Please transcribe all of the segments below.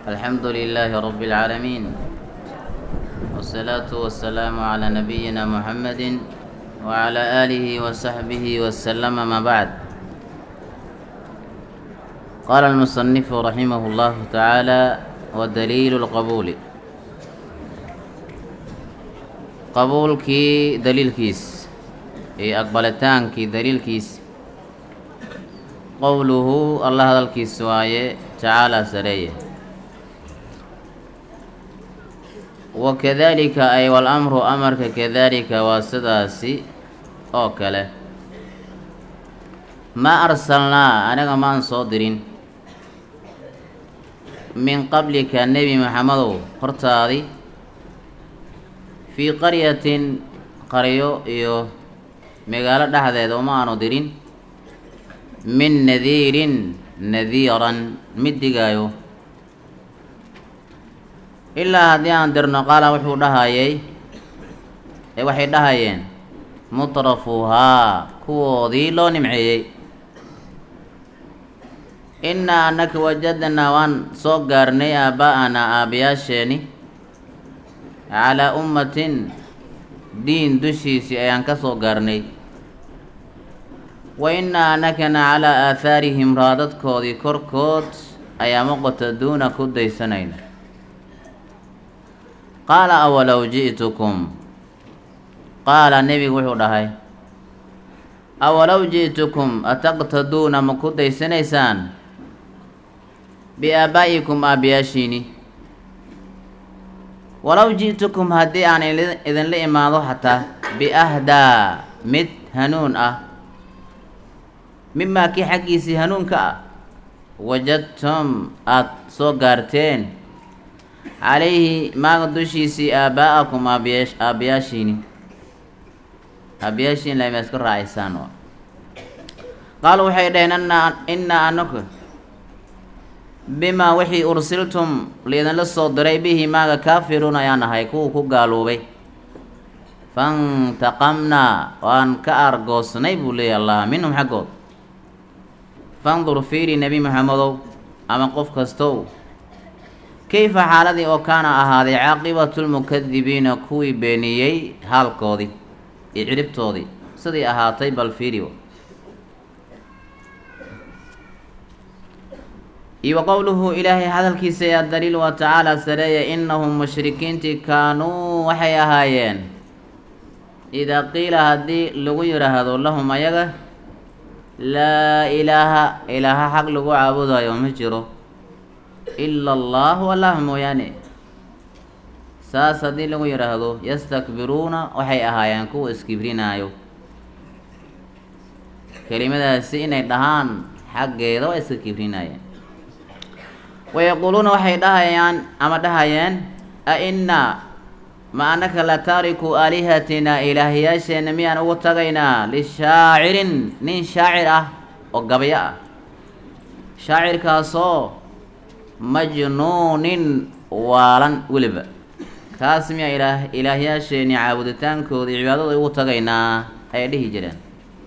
الحمد لله رب العالمين والصلاة والسلام على نبينا محمد وعلى آله وصحبه وسلم ما بعد قال المصنف رحمه الله تعالى ودليل القبول qabuulkii daliilkiis iyo aqbalitaankii daliilkiis qowluhu allah hadalkiis waaye tacaalaa sareeye wakadaalika ay walamru amarka kadaalika waa sidaasi oo kale maa arsalnaa anaga maan soo dirin min qablika nebi maxamedow hortaadi fii qaryatin qaryo iyo magaalo dhexdeeda uma aanu dirin min nadiirin nadiiran mid digaayo ilaa haddii aan dirno qaala wuxuu dhahayay ee waxay dhahayeen mutrafuhaa kuwoodii loo nimceeyey innaa annaka wajadnaa waan soo gaarnay aaba'anaa aabbayaasheeni calaa ummatin diin dushiisii ayaan ka soo gaarnay wa innaa annakana calaa aahaarihim raadadkoodii korkood ayaa muqtaduuna ku daysanayna qaala awalow ji'tukum qaala nebigu wuxuu dhahay awalow ji'tukum ataqtaduuna ma ku daysanaysaan biaabaa'ikum aabbayaashiini walow ji'tukum haddii aan idinla imaado xataa biahdaa mid hanuun ah mimaa kii xaggiisii hanuunka ah wajadtum aada soo gaarteen calayhi maaga dushiisii aabaa'akum aabiya aabbayaashiini aabbayaashiin lama iska raacaysaan qaalu waxay dhaheen ana innaa anaku bimaa wixii ursiltum liidinla soo diray bihi maaga kaafiruun ayaan ahay kuwa ku gaaloobay fantaqamnaa waan ka argoosnay buu leeyahy allah minhum xaggood fandur fiiri nebi maxamedow ama qof kastow kayfa xaaladii oo kaana ahaaday caaqibatulmukadibiina kuwii beeniyey haalkoodii iyo ciribtoodii sidii ahaatay bal fiiri iyo wa qowluhu ilaahay hadalkiisa yaa daliil waa tacaala sareeya innahum mushrikiintii kaanuu waxay ahaayeen idaa qiila haddii lagu yidhaahdo lahum ayaga laa ilaaha ilaaha xaq lagu caabudayo ma jiro ila allahu allah mooyaane saas haddii lagu yidhaahdo yastakbiruuna waxay ahaayeen kuwa iskibrinaayo kelimadaasi inay dhahaan xaggeeda waa iska kibrinaayeen wayaquuluuna waxay dhahayaan ama dhahayeen a innaa ma annaka la taariku aalihatina ilaahyaasheenna miyaan ugu tagaynaa lishaacirin nin shaacir ah oo gabayo ah shaacirkaasoo majnuunin waalan weliba kaas miyaa ilaah ilaahyaasheenni caabuditaankooda iyo cibaadada ugu tagaynaa ayay dhihi jireen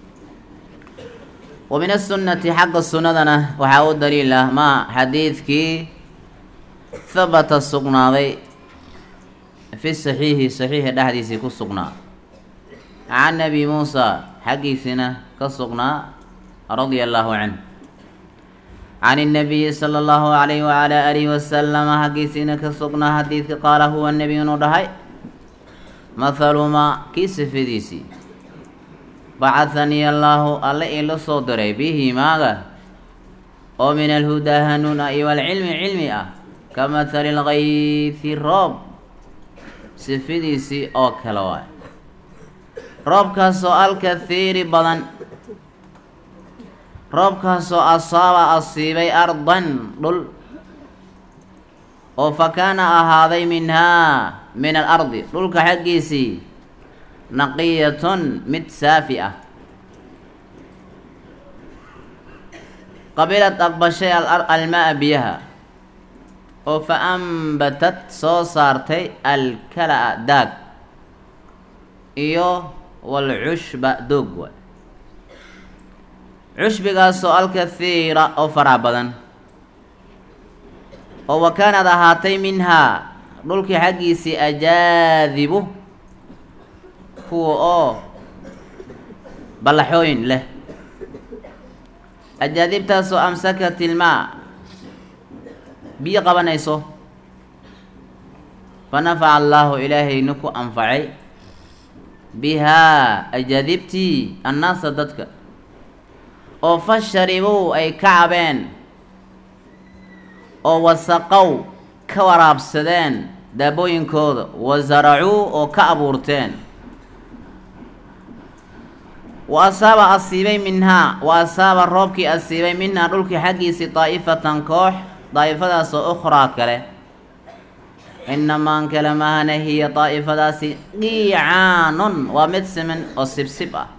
wa min asunnati xagga sunnadana waxaa u daliil ah maa xadiidkii habata sugnaaday fi saxiixi saxiixa dhexdiisii ku sugnaa can nabi muusa xaggiisina ka sugnaa radia allaahu canh can innabiyi sala allahu calayhi wacalaa aalihi wasalama xaggiisiina ka sugnaa xadiidka qaala huwa nebi inuu dhahay mathaluma kii sifadiisii bacahanii allaahu alle iila soo diray bihi maaga oo min alhudaa hanuun ah iyo walcilmi cilmi ah ka mathali lkayfi roob sifadiisii oo kale waay roobkaasoo alkahiiri badan roobkaasoo asaaba asiibay ardan dhul oo fa kaana ahaaday minhaa min alardi dhulka xaggiisii naqiyatun mid saafi ah qabilad aqbashay almaa biyaha oo fa ambatad soo saartay alkala-a daag iyo walcushba doog waay cushbigaasoo alkahiira oo farac badan oo wa kaanad ahaatay minhaa dhulkii xaggiisii ajaadibu kuwa oo ballaxooyin leh ajaadibtaasoo amsakat ilmaa biyo qabanayso fa nafaca allaahu ilaahayna ku anfacay bihaa ajaadibtii annaasa dadka oo fa sharibuu ay ka cabeen oo wasaqow ka waraabsadeen daabooyinkooda wa saracuu oo ka abuurteen wa asaaba asiibay minhaa wa asaaba roobkii asiibay minhaa dhulkii xaggiisii daa'ifatan koox daa'ifadaasoo ukhraa kale inamaan kale mahana hiya daa'ifadaasi qiicaanun waa mid siman oo sibsib ah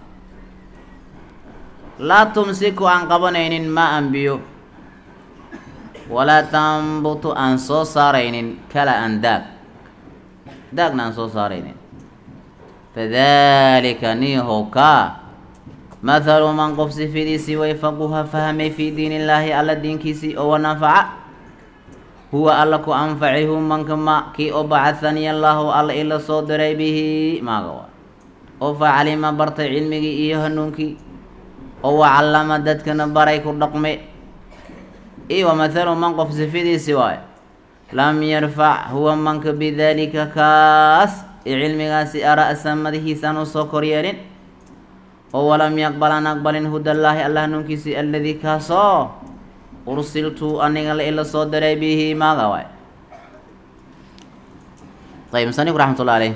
laa tumsiku aan qabanaynin maa an biyo walaa tambutu aan soo saaraynin kala an daag daagna aan soo saaraynin fadalika niihowkaa mathalu man qof sifidiisii wayfaquha fahmay fii diin illaahi alla diinkiisii oo wanafaca huwa alla ku anfacay hu manka ma kii oo bacahaniy allaahu alla ila soo diray bihi maaga waa oo facalima bartay cilmigii iyo hanuunkii oo wacallama dadkana baray ku dhaqme iyo wamathalu man qof sifidiisi waayo lam yarfac huwa manka bidaalika kaas ee cilmigaasi ara-sa madaxiisaan u soo koryeelin oo walam yaqbal aan aqbalin hudallaahi alla hanuunkiisii alladii kaasoo ursiltu aniga la ila soo diray bihi maaga waay ayb musanifku raxmatullah aleyh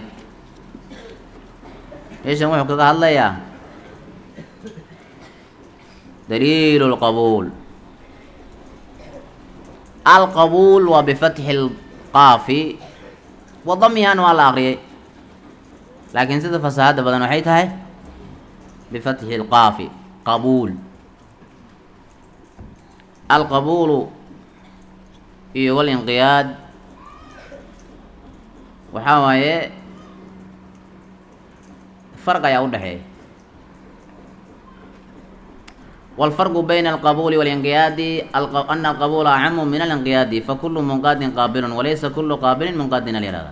meeshan wuxuu kaga hadlayaa daliilu lqabuul alqabuul waa bifatxi lqaafi wa damihan waa la aqriyay laakiin sida fasaahada badan waxay tahay bifatxi lqaafi qabuul alqabuulu iyo walinqiyaad waxaa waaye farq ayaa u dhexeeya والفرق بين القبول والانقياد أن القبول أعم من الانقياد فكل منقاد قابل وليس كل قابل منقاد للإرادة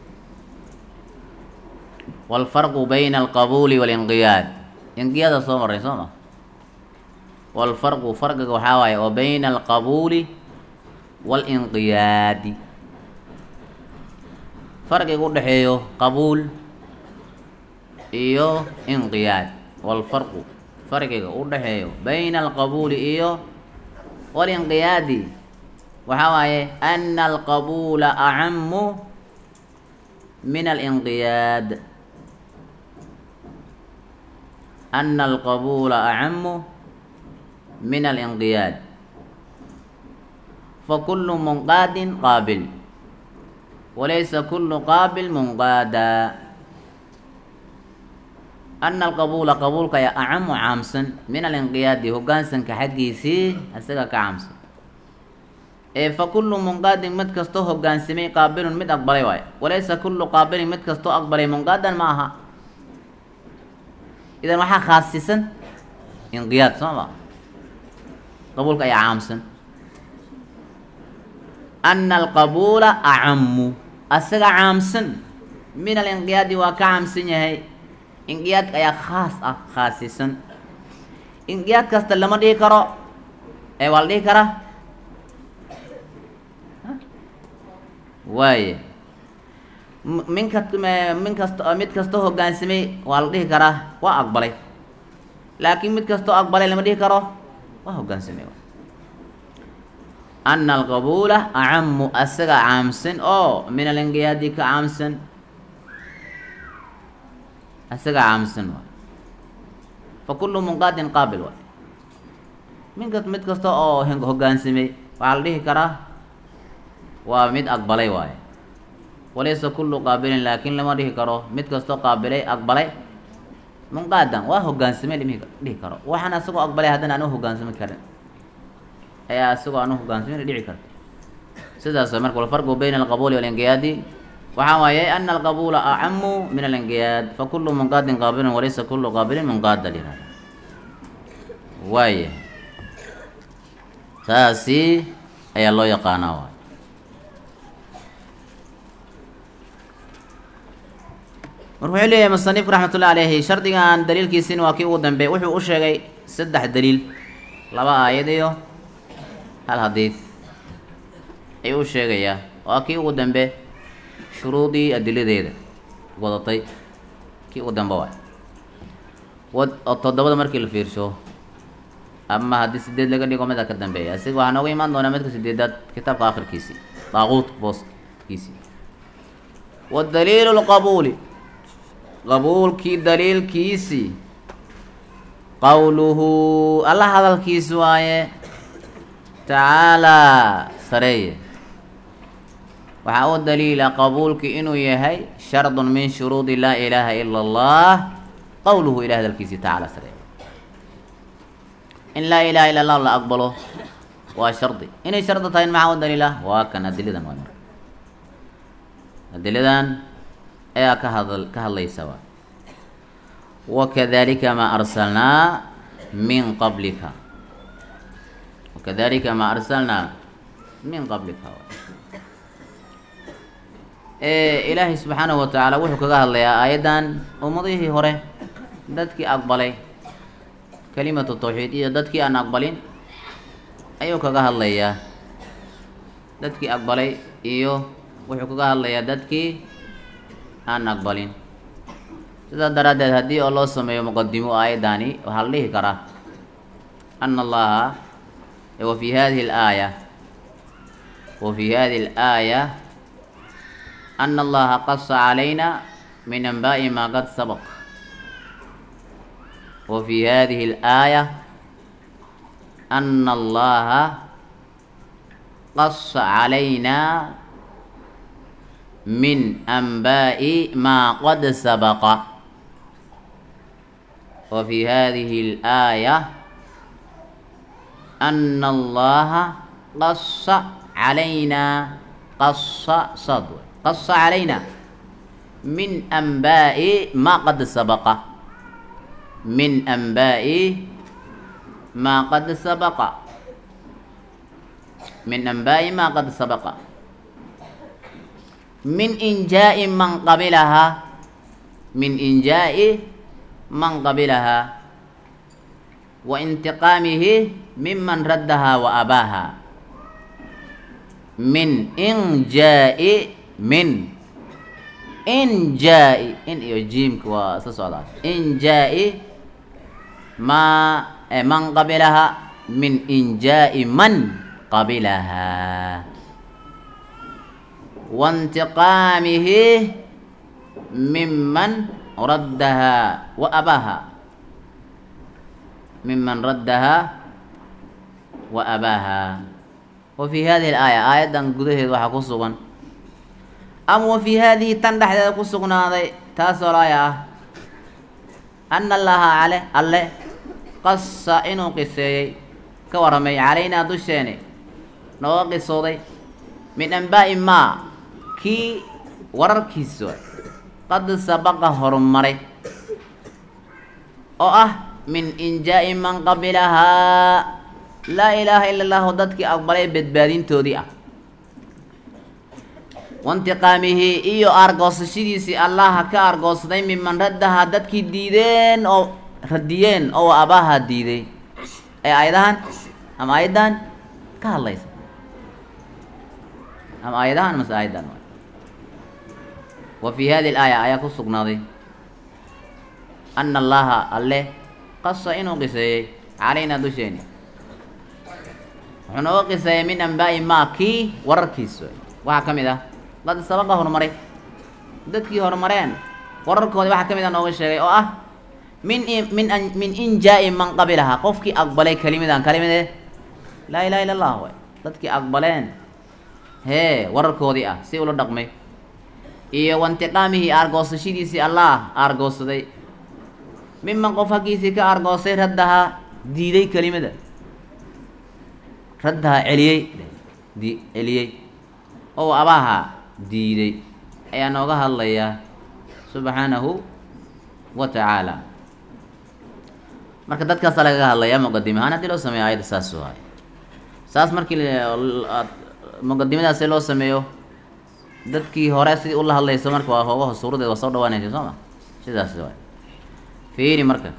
والفرق بين القبول والانقياد انقياد صوم الرسومة والفرق فرق وحاوي وبين القبول والانقياد فرق يقول حيو قبول إيو انقياد والفرق farqiga u dhexeeyo bayna alqabuuli iyo walinqiyaadi waxaa waaye ana alqabuula acamu min alinqiyaad ana alqabuula acamu min alinqiyaad fakulu munqaadin qaabil walaysa kulu qaabil munqaada ana alqabuula qabuulka ayaa acamu caamsan min alinqiyaadi hogaansanka xaggiisii isaga ka caamsan ee fa kullu munqaadin mid kastoo hogaansamay qaabilun mid aqbalay waayo walaysa kullu qaabilin mid kastoo aqbalay munqaadan ma aha idan waxaa khaasisan inqiyaad soo ma qabuulka ayaa caamsan ana alqabuula acamu asaga caamsan min alinqiyaadi waa ka caamsan yahay inqiyaadka ayaa khaas ah khaasisan inqiyaad kasta lama dhihi karo ee waa la dhihi karaa waaye minka min kasta mid kastoo hogaansamay waa la dhihi karaa waa aqbalay laakiin mid kastoo aqbalay lama dhihi karo waa hogaansamay ana alqabuula acamu asaga caamsan oo min alinqiyaadi ka caamsan isaga caamsan waay fa kullu munqaadin qaabil waay minka mid kasta oo hogaansamay waxaa la dhihi karaa waa mid aqbalay waaye walaysa kullu qaabilin laakiin lama dhihi karo mid kastoo qaabilay aqbalay munqaadan waa hogaansamay lama dhihi karo waxaan asagoo aqbalay haddana aan u hogaansami karin ayaa asagoo aan u hogaansamin dhici karta sidaas marka walfarqu bayna alqabuuli walinqiyaadi waxaa waaye ana alqabuula acamu min alinqiyaad fakulu munqaadin qaabilun walaysa kulu qaabilin munqaada lihada waaya taasi ayaa loo yaqaanaa waay marka wuxuu leeyahay musanifku raxmatullahi alayhi shardigan daliilkiisina waa kii ugu dambeey wuxuu u sheegay saddex daliil laba aayad iyo hal hadiid ayuu u sheegayaa waa kii ugu dambe shuruudii adiladeeda wadatay kii ugu dambe waay wad oo toddobada markii la fiirsho ama haddii sideed laga dhigo mida ka dambeeya isaga waxaa nooga imaan doonaa midka sideedaad kitaabka akhirkiisii daaquut booskiisii wadaliilu lqabuuli qabuulkii daliilkiisii qowluhu alla hadalkiisi waaye tacaalaa sareeye waxaa u daliila qabuulki inuu yahay shardun min shuruudi laa ilaaha ila allah qowluhu ilahi hadalkiisii tacaala sareeye in laa ilaha illa allah la aqbalo waa shardi inay shardi tahay maxaa u daliila waa kan adiladan waa marka adiladan ayaa ka hadal ka hadlaysa waa wakadalika maa arsalnaa min qablika wakadalika maa arsalnaa min qablika ilaahay subxaanahu watacaala wuxuu kaga hadlayaa aayaddan ummadihii hore dadkii aqbalay kalimatu tawxiid iyo dadkii aan aqbalin ayuu kaga hadlayaa dadkii aqbalay iyo wuxuu kaga hadlayaa dadkii aan aqbalin sidaa daraaddeed haddii oo loo sameeyo muqadimo aayaddaani waxaa la dhihi karaa ana allaha wa fi hadihi alaaya wa fi hadihi alaaya ana allaha qasa calayna min anbaa'i maa qad sabaq wa fi hadihi alaaya ana allaha qasa calayna min anbaa'i maa qad sabaqa wa fi hadihi alaaya ana allaha qasa calayna qasa sad qasa calayna min anbaa'i maa qad sabaqa min anbaa'i maa qad sabaqa min anbaa'i maa qad sabaqa min injaa'i man qabilahaa min injaa'i man qabilahaa wa intiqaamihi miman raddahaa wa abaaha min injaa'i min injaa'i in iyo jiimka waa isla socdaa injaa'i maa man qabilahaa min injaa'i man qabilahaa waintiqaamihi miman raddahaa wa abaaha miman raddahaa wa abaaha wa fi hadihi alaaya aayaddan gudaheed waxaa ku sugan ama wa fi haadihi tan dhexdeeda ku sugnaaday taasoo laaya ah ana allaha ale alle qasa inuu qiseeyey ka warramay calaynaa dusheeni nooga qisooday min anbaa'i maa kii wararkiisa qad sabaqa horumaray oo ah min injaa'i man qabilahaa laa ilaaha ila allahu dadkii aqbalay badbaadintoodii ah waintiqaamihi iyo aargoosashadiisii allaha ka aargoosday miman raddahaa dadkii diideen oo radiyeen oo abaaha diiday ee aayadahan ama aayaddan ka hadlaysa ama aayadahan mase aayaddan wa fi hadihi alaaya ayaa ku sugnaaday ana allaha alle qasa inuu qiseeyey calaynaa dusheeni wuxuu nooga qiseeyey min anbaa'i maa kii wararkiisa waxaa ka mid ah qad sabaqa horumaray dadkii horumareen wararkoodii waxaa ka mid ah nooga sheegay oo ah min min min injaa'i man qabilahaa qofkii aqbalay kelimidan kelimade laa ilaha illa allah way dadkii aqbaleen hee wararkoodii ah si ula dhaqmay iyo waintiqaamihii aargoosashadiisii allah aargoosaday miman qof haggiisii ka aargoosay raddahaa diiday kelimada raddahaa celiyey di celiyey oo abaaha diiday ayaa nooga hadlayaa subxaanahu wa tacaala marka dadkaasaa lagaga hadlayaa muqadime ahaan haddii loo sameeyo ayadda saas waay saas markii muqadimadaasi loo sameeyo dadkii hore sidii ula hadlayso marka waa hoogaho suuradeed waa soo dhawaanaysa soo ma sidaas waay fiiri marka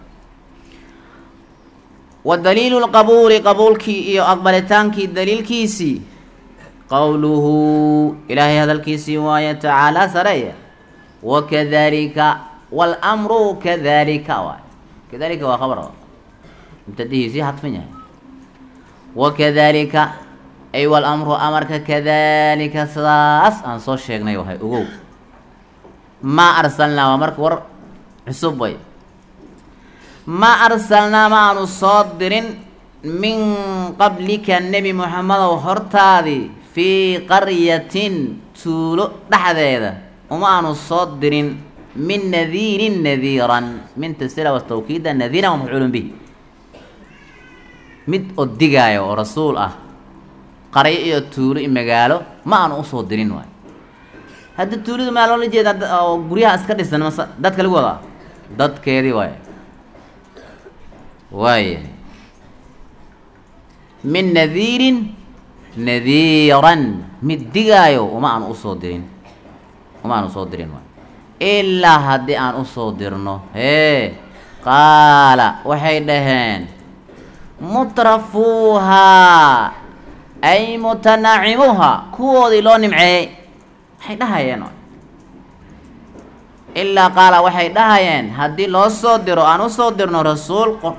wa daliilu lqabuuli qabuulkii iyo aqbalitaankii daliilkiisii qowluhu ilaahay hadalkiisii waaye tacaalaa sareeya wakadalika wاlmru kadalika waay kadalika waa khabar mubtadihiisii hadfan yahay wakadalika ay wاlmru amarka kadalika sidaas aan soo sheegnay wahay ogow maa arsalnaa waa marka war cusub way ma arsalnaa ma aanu soo dirin min qablika nebi moxamedow hortaadii fii qaryatin tuulo dhexdeeda uma aanu soo dirin min nadiirin nadiiran minta sila was tawkiida nadiiran waa mafcuulun bihi mid oo digaayo oo rasuul ah qaryo iyo tuulo iyo magaalo ma aanu usoo dirin waay hadda tuuladu maa loola jeeda oo guryaha iska dhisan mase dadka lagu wadaa dadkeedii waay waaya min nadiirin nadiiran mid digaayo uma aan usoo dirin uma aan usoo dirin waay ilaa haddii aan usoo dirno hee qaala waxay dhaheen mutrafuuhaa ay mutanaacimuha kuwoodii loo nimceeyey waxay dhahayeen ilaa qaala waxay dhahayeen haddii loo soo diro aan usoo dirno rasuul qor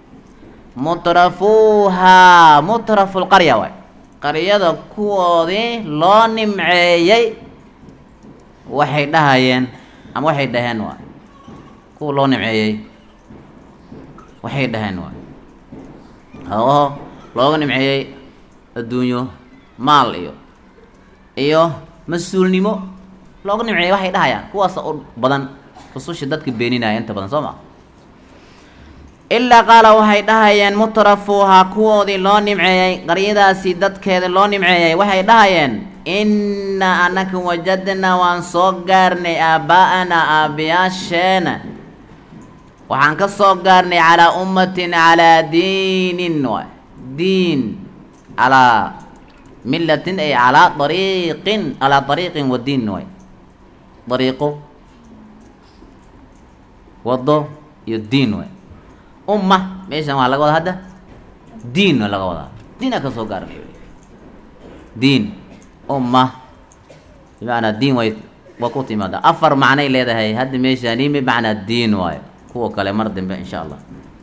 mutrafuuhaa mutrafu lqarya waay qaryada kuwoodii loo nimceeyey waxay dhahayeen ama waxay dhaheen waay kuwa loo nimceeyey waxay dhaheen waay oo looga nimceeyey adduunyo maal iyo iyo mas-uulnimo looga nimceeyey waxay dhahayaan kuwaasa u badan rususha dadka beeninaya inta badan soo maa ilaa qaala waxay dhahayeen mutrafuuhaa kuwoodii loo nimceeyey qaryadaasi dadkeeda loo nimceeyey waxay dhahayeen innaa anaka wajadnaa waan soo gaarnay aabbaa'anaa aabbayaasheena waxaan ka soo gaarnay calaa ummatin calaa diinin waay diin calaa millatin ay calaa dariiqin calaa dariiqin wa diin waay dariiqo wado iyo diin waay umma meeshan waa laga wadaa hadda diin waa laga wadaa diinaa ka soo gaarnay diin umma bimacnaa diin way waa ku timaada afar macnay leedahay hadda meeshani bimacnaa diin waayo kuwa kale mar dambe insha allah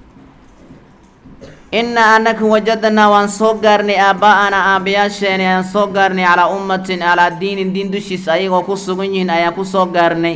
innaa anaka wajadnaa waan soo gaarnay aabbaa'ana aabbayaasheeni ayaan soo gaarnay calaa ummatin calaa diinin diin dushiis ayagoo ku sugan yihiin ayaan ku soo gaarnay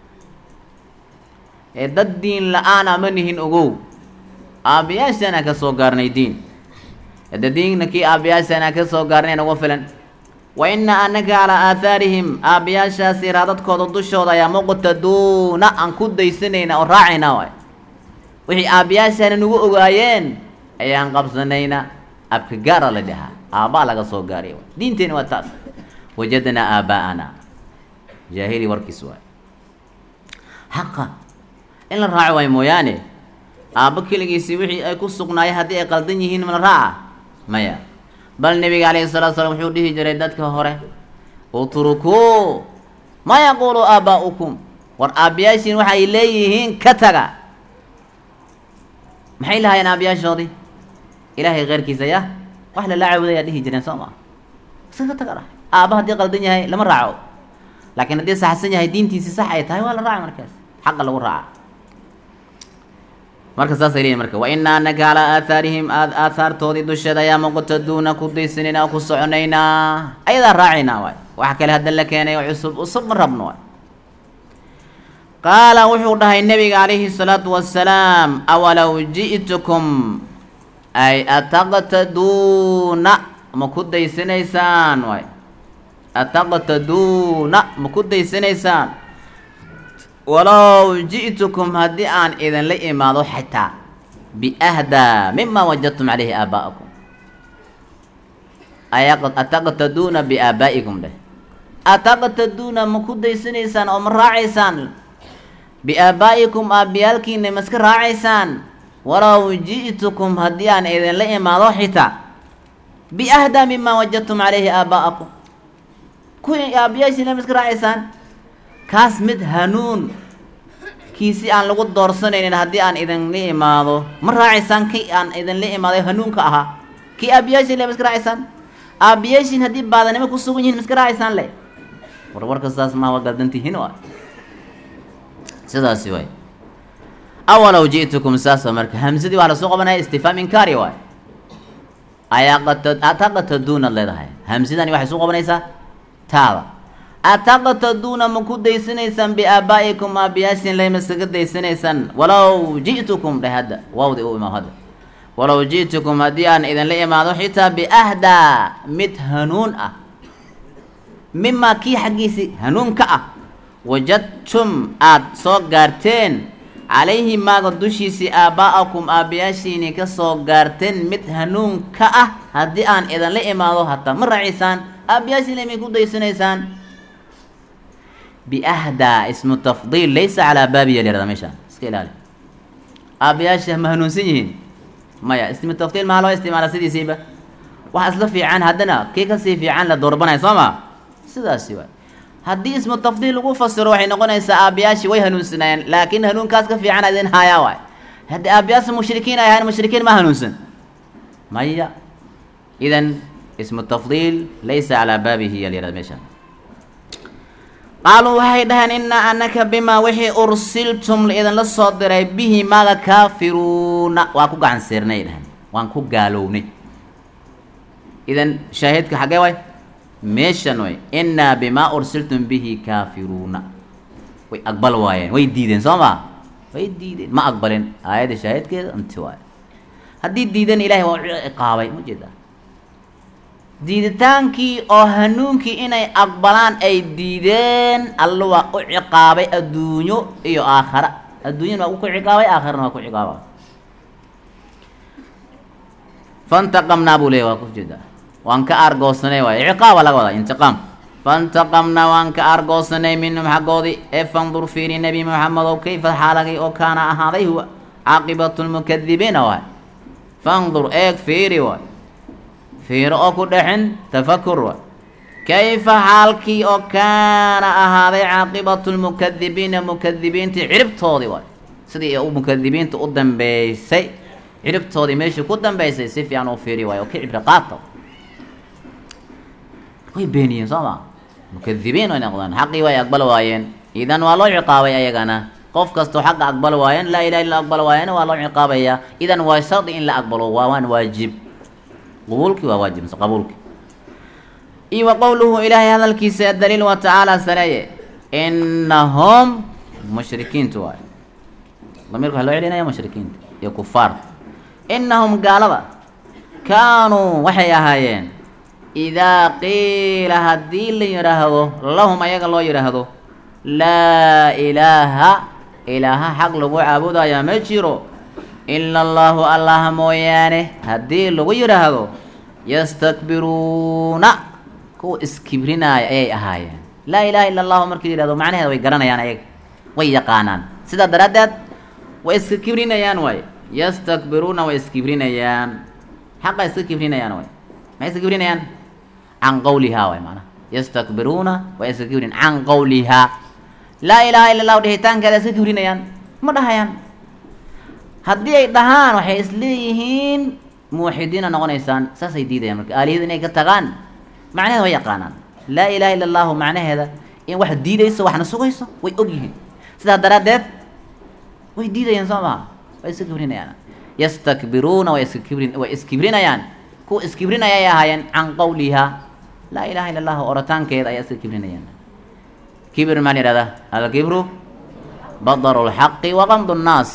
ee dad diin la-aan ama nihin ogow aabbayaashaanaan ka soo gaarnay diin hadda diinna kii aabbayaashaanaan ka soo gaarnay nagu filan wa innaa anaka calaa aathaarihim aabbayaashaasi raadadkooda dushooda ayaa muqtaduuna aan ku daysanaynaa oo raacaynaa waay wixii aabbayaashaana nagu ogaayeen ayaan qabsanaynaa abka gaara la dhahaa aabbaa laga soo gaaray diinteena waa taas wajadnaa aabbaa'ana jaahili warkiis waay xaqa in la raaco waayo mooyaane aabbo keligiisii wixii ay ku sugnaayeen haddii ay qaldan yihiin ma la raaca maya bal nebiga calayhi salatu salaam wuxuu dhihi jiray dadka hore utrukuu ma yaquulu aabbaa'ukum war aabbayaashiin waxay leeyihiin ka taga maxay lahaayeen aabbayaashoodii ilaahay keyrkiisa ya wax lala caabudayaa dhihi jireen soo maa iska ka taga dhah aabba haddii qaldan yahay lama raaco laakiin haddii saxsan yahay diintiisi sax ay tahay waa la raaca markaas xaqa lagu raaca marka saasay leeyihin marka wa innaa anaka calaa aathaarihim aathaartoodii dusheeda ayaa muqtaduuna ku daysanayna oo ku soconaynaa ayadaa raacaynaa waay wax kale hadda la keenay oo cusub cusub ma rabno waay qaala wuxuu dhahay nebiga calayhi salaatu wasalaam awalow ji'tukum ay ataqtaduuna ma ku daysanaysaan waay ataqtaduuna ma ku daysanaysaan walow ji'tukum haddii aan idinla imaado xitaa biahdaa mima wajadtum calayhi aabaa'akum ataqtaduuna biaabaa'ikum dheh ataqtaduuna ma ku daysanaysaan oo ma raacaysaan biaabaa'ikum aabbiyaalkiina ma iska raacaysaan walow ji'tukum haddii aan idinla imaado xitaa biahdaa mima wajadtum calayhi aabaa'akum kuwii aabbiyaashiina ma iska raacaysaan kaas mid hanuun kiisi aan lagu doorsanaynin haddii aan idinla imaado ma raacaysaan kii aan idinla imaaday hanuunka ahaa kii aabiyaashin le ma iska raacaysaan aabiyaashin haddii baadanimo ku sugan yihiin ma iska raacaysaan le war warka saas maa waa galdantihiin wa sidaasi waay awalow ji'tukum saasa marka hamsadii waxaa lasoo qabanaya istifaam inkaari waay ataqataduunaad leedahay hamsidani waxay soo qabanaysaa taada ataqtaduuna ma ku daysanaysaan biaabaa'ikum aabiyaasin lay maskaga daysanaysaan walow ji'tukum dheh hadda waawdi u imaam hadda walow ji'tukum haddii aan idinla imaado xitaa biahdaa mid hanuun ah mimaa kii xaggiisi hanuunka ah wajadtum aad soo gaarteen calayhi maaga dushiisii aabbaa'akum aabbayaashiini ka soo gaarteen mid hanuun ka ah haddii aan idinla imaado hataa ma raacisaan aabbayaashiina may ku daysanaysaan biahdaa ismu tafdiil laysa calaa baabiya layihahda meeshaan iska ilaali aabbayaasha ma hanuunsan yihiin maya ismu tafdiil maxaa loo isticmaala sidiisiiba waxa isla fiican haddana kii kasii fiican la doorbanaya soo ma sidaasi waay haddii ismu tafdiil lagu fasiro waxay noqonaysaa aabbayaashii way hanuunsanaayeen laakiin hanuunkaas ka fiican idin haayaa waay haddii aabbayaasha mushrikiin ay ahayn mushrikiin ma hanuunsan maya idan ismu tafdiil laysa calaa baabihi yaa la yihahda meeshaan qaaluu waxay dhaheen innaa anaka bimaa wixii ursiltum laidinla soo diray bihi maaga kaafiruuna waa ku gacan seernay dhaheen waan ku gaalownay idan shaahidka xaggee way meeshan way innaa bimaa ursiltum bihi kaafiruuna way aqbal waayeen way diideen soo ma way diideen ma aqbalin aayadda shaahidkeeda inti waay haddii diidan ilaahay waa u ciqaabay ma jeeda diiditaankii oo hanuunkii inay aqbalaan ay diideen alla waa u ciqaabay adduunyo iyo aakhara adduunyana waa ku ciqaabay aakharana waa ku ciqaaba fantaqamnaa buu leeyay waa ku jeedaa waan ka aargoosanay waay ciqaaba laga wadaa intiqaam fantaqamnaa waan ka aargoosanay minhum xaggoodii ee fandur fiiri nebi moxamedow kayfa xaalagay oo kaana ahaaday huwa caaqibatu lmukadibiina waay fandur eeg fiiri waay fiiro oo ku dhexin tafakur waay kayfa xaalkii oo kaana ahaaday caaqibatu lmukadibiina mukadibiintii ciribtoodii waay sidii u mukadibiinta u dambeysay ciribtoodii meeshii ku dambeysay si fiican u fiiri waay oo ka cibri qaata way beeniyeen soo ma mukadibiin way noqdeen xaqii way aqbal waayeen idan waa loo ciqaabay ayagana qof kastoo xaqa aqbal waayeen laa ilaha illa aqbal waayeen waa loo ciqaabayaa idan waa shardi in la aqbalo waa waan waajib qabuulkii waa waajib mise qabuulki iyo wa qowluhu ilaahay hadalkiisa daliil wa tacaala sareeye innahum mushrikiintu waay damiirka waxaa loo celinaya mushrikiinta iyo kufaarta innahum gaalada kaanuu waxay ahaayeen idaa qiila haddii la yidhaahdo lahum ayaga loo yidhaahdo laa ilaaha ilaaha xaq lagu caabudayaa ma jiro ila allaahu allaha mooyaane haddii lagu yidhaahdo yastakbiruuna kuwa iskibrinaayo ayay ahaayeen laa ilaha illa allahu markii la yihahdo macnaheeda way garanayaan ayaga way yaqaanaan sidaa daraaddeed way iska kibrinayaan waay yastakbiruuna way iskibrinayaan xaqa iska kibrinayaan waay maxay iska kibrinayaan can qawlihaa waay maanaa yastakbiruuna way iska kibrin can qawlihaa laa ilaaha illa allahu dhihitaankeeda iska kibrinayaan ma dhahayaan haddii ay dhahaan waxay isleeyihiin muwaxidiina noqonaysaan saasay diidayaan marka aalihada inay ka tagaan macnaheeda way yaqaanaan laa ilaha illa allahu macnaheeda in wax diidayso waxna sugayso way og yihiin sidaa daraaddeed way diidayaan soo maha way iska kibrinayaan yastakbiruuna way iska kibrin way iskibrinayaan kuwa iskibrinaya ay ahaayeen can qawlihaa laa ilaha illa allahu orataankeeda ayaa iska kibrinayaan kibir maa la yihahdaa alkibru badaru lxaqi waqamdu nnaas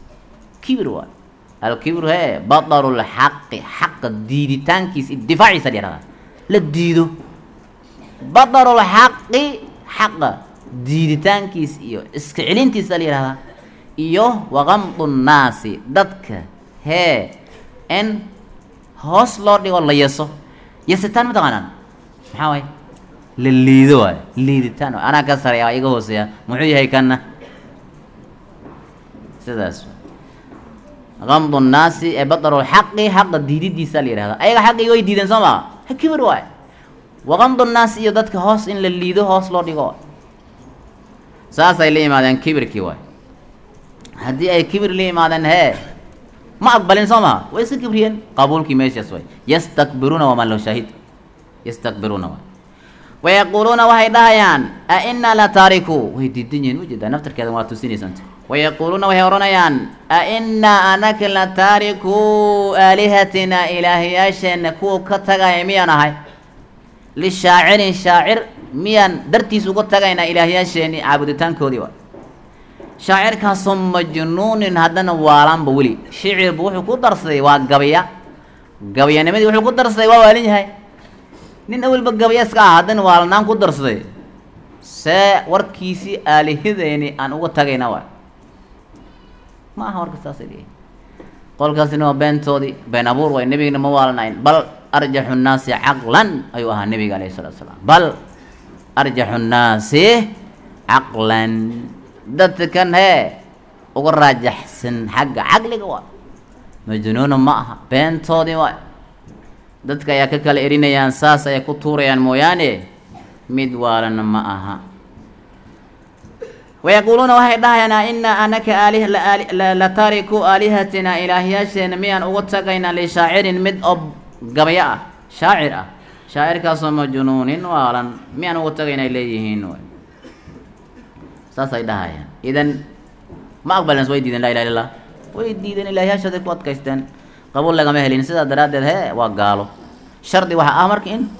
kibir waay alkibru he badaru lxaqi xaqa diiditaankiisa difaaciisa la yihahdaa la diido badaru lxaqi xaqa diiditaankiisa iyo iska celintiisa la yihahdaa iyo waqamdu nnaasi dadka hee in hoos loo dhigo la yeso yesitaan ma taqaanaan maxaa waay la liido waay liiditaan waay anaa ka sareeya waa iga hooseeya muxuu yahay kanna sidaas qamdu nnaasi ee badaru lxaqi xaqa diididiisa la yihahda ayaga xaqii way diideen soo maa ha kibir waay waqamdu nnaasi iyo dadka hoos in la liido hoos loo dhigo waay saasay la yimaadeen kibirkii waay haddii ay kibir la yimaadeen hee ma aqbalin soo maha way iska kibriyeen qabuulkii meeshaas way yastakbiruuna wamaa loo shaahid yastakbiruuna waay wayaquuluuna waxay dhahayaan a inaa la taariku way diidan yihiin ujeedaa naftarkeeda waa tusinaysanta wayaquuluuna waxay odhanayaan a inaa anaka la taariku aalihatina ilaahyaasheena kuwa ka tagaya miyaan ahay lishaacirin shaacir miyaan dartiis uga tagaynaa ilaahyaasheeni caabuditaankoodii wa shaacirkaasoo majnuunin haddana waalaanba weli shicirbu wuxuu ku darsaday waa gabya gabyanimadii wuxuu ku darsaday waa waalin yahay nin awalba gabya iska ah haddana waalanaan ku darsaday see warkiisii aalihadeeni aan uga tagayna waay ma aha warka saasay leeyihin qolkaasina waa beentoodii been abuur way nebigana ma waalanayn bal arjaxu nnaasi caqlan ayuu ahaa nebiga alayhi salatu salaam bal arjaxu nnaasi caqlan dadkan hee uga raajaxsan xagga caqliga waa majnuuna ma aha beentoodii waay dadka ayaa ka kala erinayaan saas ayay ku tuurayaan mooyaane mid waalana ma aha wayaquuluuna waxay dhahayaan a inaa anaka aali la taariku aalihatina ilaahyaasheena miyaan uga tagaynaa lishaacirin mid oo gabyo ah shaacir ah shaacirkaasoo majnuunin waalan miyaan uga tagaynaa leeyihiin saasay dhahayaan idan ma aqbalens way diideen laa ilaha illa allah way diideen ilaahyaashooday ku adkaysteen qabuul lagama helin sidaa daraaddeed hee waa gaalo shardi waxaa ah marka in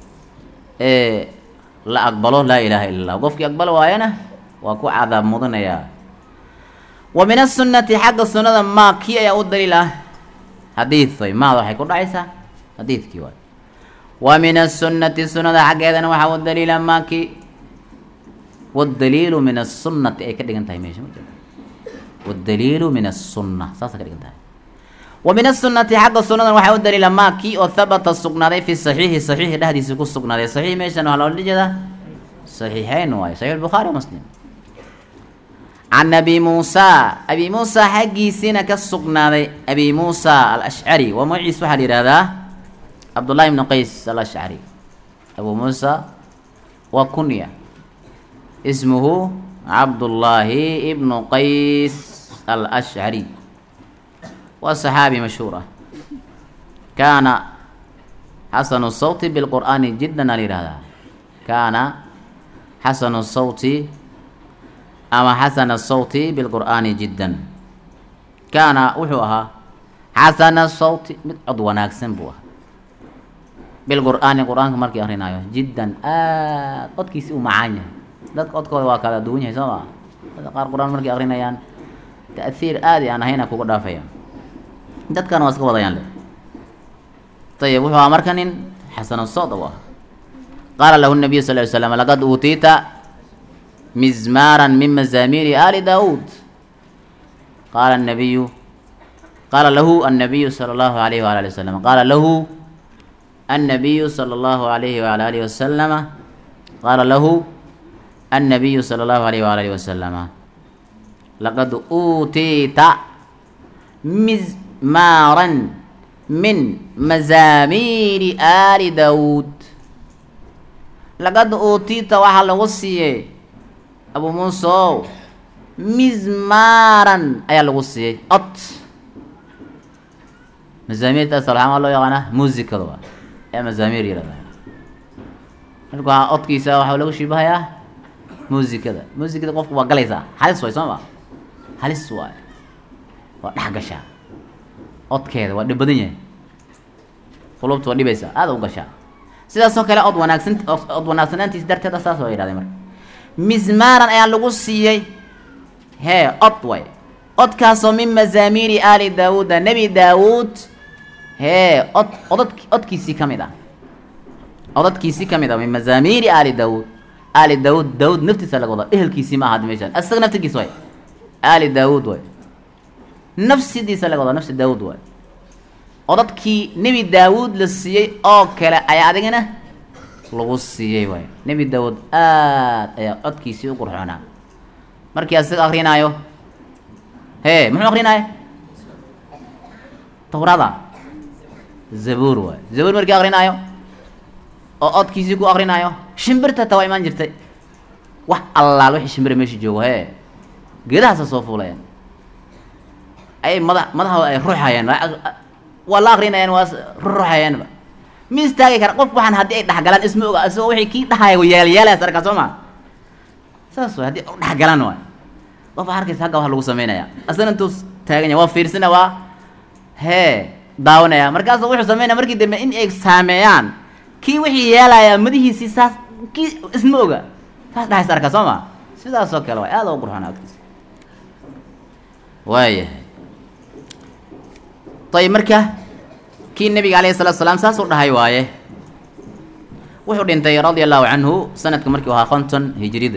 la aqbalo laa ilaaha illa allah qofkii aqbalo waayana waa ku cadaab mudanayaa wa min asunati xagga sunnada maa kii ayaa u daliil ah xadiid way maada waxay ku dhacaysaa xadiidkii waay wa min asunati sunnada xaggeedana waxaa u daliila maa kii wاdaliilu min الsunati ay ka dhigan tahay meesha wاdaliilu min الsuna saasa ka dhigan tahay wa min الsunati xagga sunadan waxaa u daliila maa kii oo habata sugnaaday fi صaxiixi صaxiixi dhexdiisa ku sugnaaday صaxiix meeshan waxaa loola jeedaa صaxiixeyn waayo صaxiix الbukhaari muslim can abi muusa abi muusa xaggiisiina ka sugnaaday abi muusa alashcari waa magaciis waxaa la yihahdaa cabdullahi ibnu qays alashcari abu muusa waa kunya ismuhu cabdullaahi ibnu qays alashcari waa saxaabi mashhuur ah kaana xasanu sawti bilqur'aani jiddan aa la yihahdaa kaana xasanu sawti ama xasana sawti bilqur'aani jiddan kaana wuxuu ahaa xasana sawti mid cod wanaagsan buu ahaa bilqur'aani qur-aanka markii akrinaayo jiddan aad codkiisi u macaan yahay dadka codkooda waa kala duwan yahay soo maa dadka qaar qur-aan markay akrinayaan ta'hiir aadi aan ahayna kuga dhaafayaan dadkana waa iska wadayaan le ayib wuxuu ahaa marka nin xasana sawt u ah qaala lahu nabiyu sal ly slam laqad uutiita mizmaaran min mazaamiiri ali daawuud qaala nabiyu qaala lahu annabiyu sala allahu alayhi waala ali wasalam qaala lahu annabiyu sala allahu alayhi waala alihi wasalama qaala lahu النبي صلى الله عليه وآله وسلم لقد أوتيت مزمارا من مزامير آل داود لقد أوتيت وحل غصية أبو موسى مزمارا أي الغصية أط مزامير تأثر عام الله يغانا موزيكا دوا يا مزامير يلا marka codkiisa waxaa lagu shibahayaa muusikada muusikada qofku waa galaysaa halis waay soo ma halis waay waa dhex gashaa codkeeda waa dhib badan yahay qulubta waa dhibaysaa aada u gashaa sidaasoo kale od wanaagsan od wanaagsanaantiis darteeda saas waa yidhahdeen marka mismaaran ayaa lagu siiyey hee od way odkaasoo min mazaamiiri aali daawuuda nebi daawuud hee od odad odkiisii ka mid ah odadkiisii ka mid ah min mazaamiiri aali daawuud aali daawuud daawuud naftiisa laga wadaa ehelkiisii ma ahad meeshaan isaga naftigiis way aali daawuud way nafsidiisa laga wadaa nafsi daawuud way odadkii nebi daawuud la siiyey oo kale ayaa adigana lagu siiyey waay nebi daawuud aad ayaa codkiisii u qurxoonaa markii asaga akrinaayo hee muxuu akrinaayo tawrada zabuur waay zabuur markii akrinaayo oo codkiisii ku akrinaayo shimbirta taa waa imaan jirtay wax allaal wixii shimbira meesha joogo hee geedahaasa soo fuulayaan ay mada madahooda ay ruxayaan waa la akrinayaan waa ruxayaanba ma istaagi kara qof waxaan haddii ay dhexgalaan isma oga isagoo wixii kii dhahaya yeelyeelaya sarkaa soo ma saas way haddii dhexgalaan waay qof waxaa arkaysa hagga wax lagu sameynaya asana intuu taagan yahay waa fiirsana waa hee daawanaya markaasu wuxuu sameynaya markii dambe in ay saameeyaan kii wixii yeelaya madihiisii saas kii isma oga saas dhahay sarka soo ma sidaas oo kale waay aada u qurxoon agtiisa waayahay ayib marka kii nabiga alayhi salatu salaam saas u dhahay waaye wuxuu dhintay radia allahu canhu sanadka markii u ahaa konton hijrida